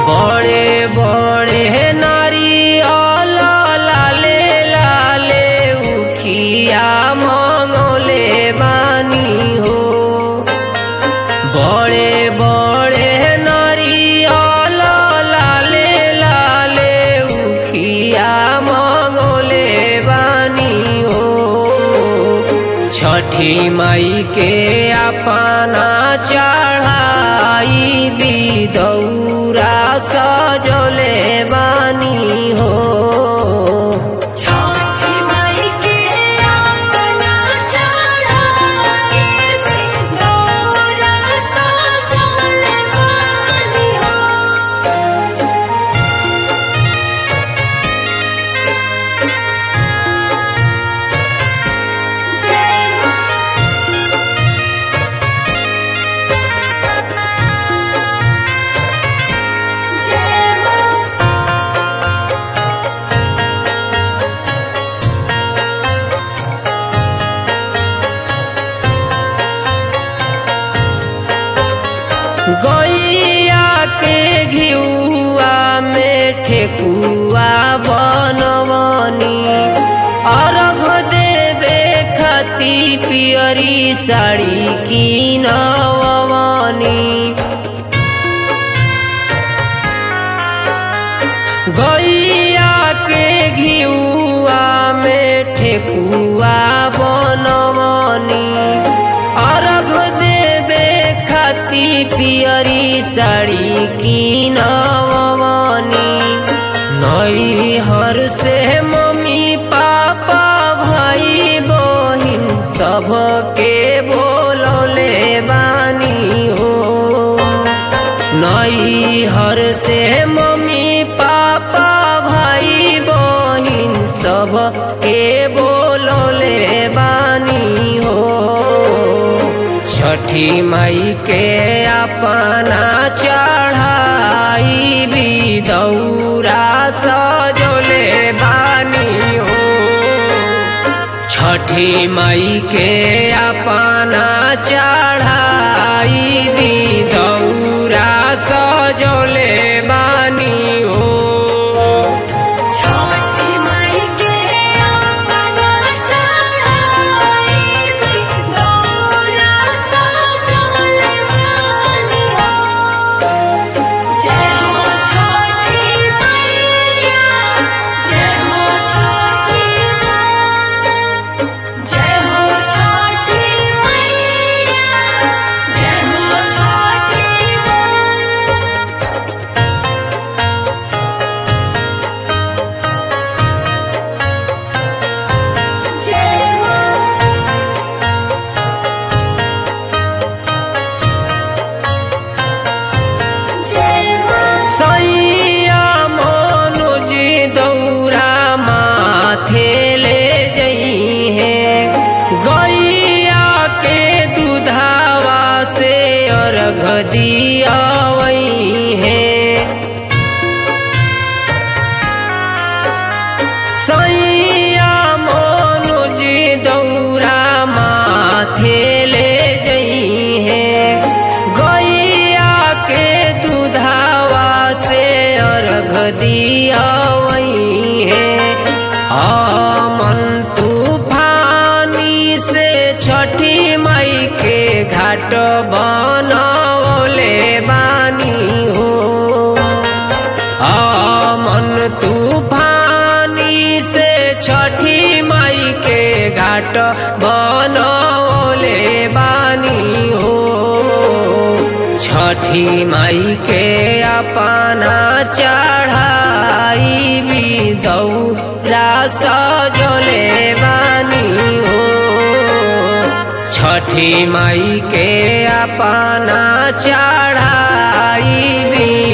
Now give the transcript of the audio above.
बड़े बड़े नारियल लाले लाले उखिया मंगले बानी हो बड़े बड़े नारियल लाले लाले उखिया मंगले बानी हो छठी माई के अपना चढ़ाई बिदौरा सजले बानी हो छठी माई के अपना चढ़ाई दौरा सजल बानी हो जय मां जय मां गैया के घिउआ में ठेकुआ बनवनी अर्घ देवे खती पियरी साड़ी किनवनी गैया के घिउआ में ठेकुआ बनवनी अर्घ देवे खती पियरी साड़ी किनवनी नैहर से मम्मी पापा भाई बहिन सबके बोलले बानी हो नैहर से मम्मी पापा भाई बहिन सब के बोलले बानी हो छठी माई के अपना चढ़ाई बिदौरा सजले बानी हो छठी माई के अपना चढ़ाई बिदौरा सजले बानी हो छठी माई के अपना चढ़ाई दौरा सजल बानी हो जय हो छठी मैया जय हो छठी माँ जय हो छठी मैया जय हो छठी माँ जय मां जय मां सैया मनोज दौरा माथे ले जई है गैया के दुधावा से अर्घ दियावई है सैया मनोज दौरा माथे ले जई है गैया के दुधावा से अर्घ दियावई है आमन तूफानी से छठी मई के घाट बनवले बानी हो आमन तूफानी से छठी माई के घाट बनौले बानी हो छठी माई के अपना चढ़ाई बिदौरा सजले बानी हो छठी माई के अपना चढ़ाई भी